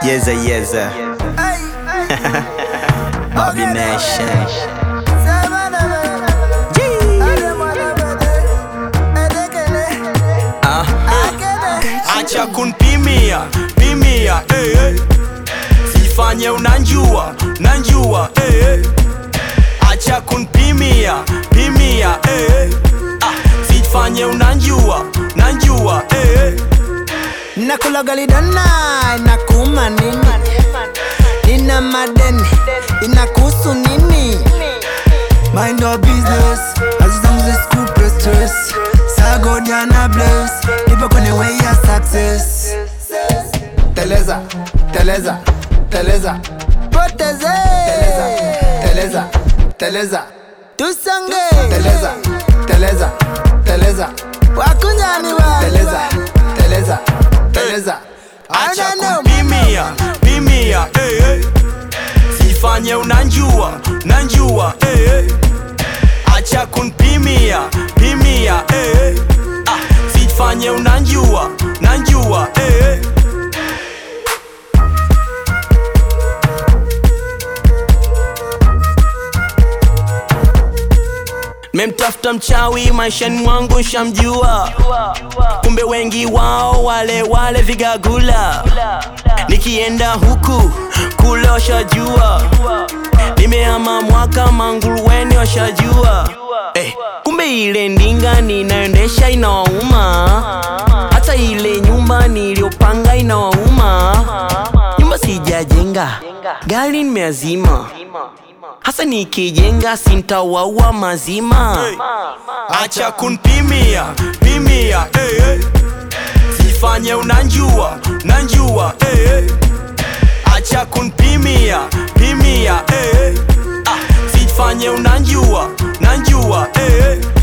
Yeza yeza Bobby Nation Ah, Acha kunpimia pimia eh, eh. Sifanye unanjua nanjua eh, eh. Acha kunpimia pimia eh, eh. Ah, Sifanye unanjua nanjua eh, eh. nakula galidana inakuma nini nina madeni inakuhusu nini Mind your business as long as it's cool plus stress Sago Diana bless Nipo kwenye way ya success Teleza, teleza, teleza poteze Teleza, teleza, teleza tusange Teleza, teleza, teleza wakunyani Teleza, teleza, teleza Acha I don't know. kupimia pimia eh, eh. Sifanye unanjua nanjua eh, eh. Acha kunpimia pimia eh, eh. Ah, Sifanye unanjua nanjua eh, eh. Memtafuta mchawi maishani mwangu shamjua, kumbe wengi wao wale wale vigagula. Nikienda huku kule washajua, nimehama mwaka manguruweni washajua. Eh, kumbe ile ndinga ninaendesha inawauma, hata ile nyumba niliyopanga inawauma. Nyumba sijajenga, gari nimeazima hasa nikijenga sintawaua mazima acha kunpimia pimia eh, eh. sifanye unanjua nanjua eh, eh. acha kunpimia pimia eh, eh. ah, sifanye unanjua nanjua eh, eh.